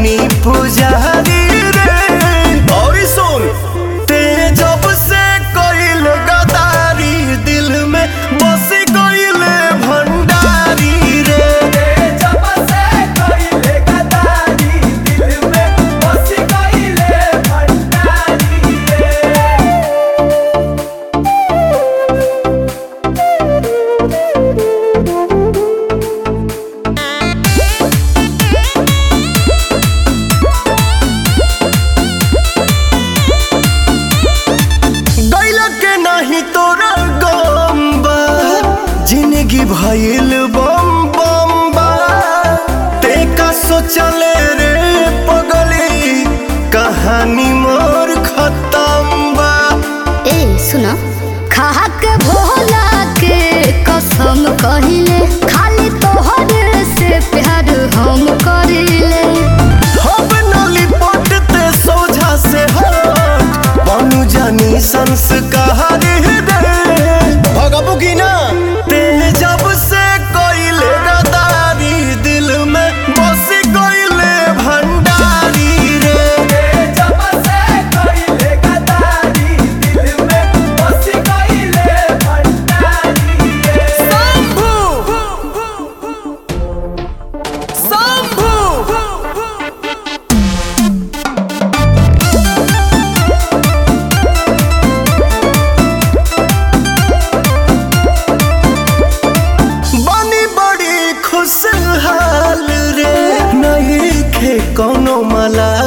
बानी पुजारी रे और सुन ते जब से कोइल गदारी दिल में बस कोइल भंडारी रे गैल के नहीं तोरा गम बा जिंदगी भइल बम बम बा ते का सोचले रे पगली कहानी मोर खत्म बा ए सुन खा के भोला के कसम कहिले खाली तोहर से प्यार हम करिले हम नली पटते सोझा से हट बनू जानी संस्कार रे भगबू की ना ते जब से कोइले गदारी दिल में बस कोइले भंडारी रे बनी बड़ी खुशहाल रे नहीं खे कोनो मला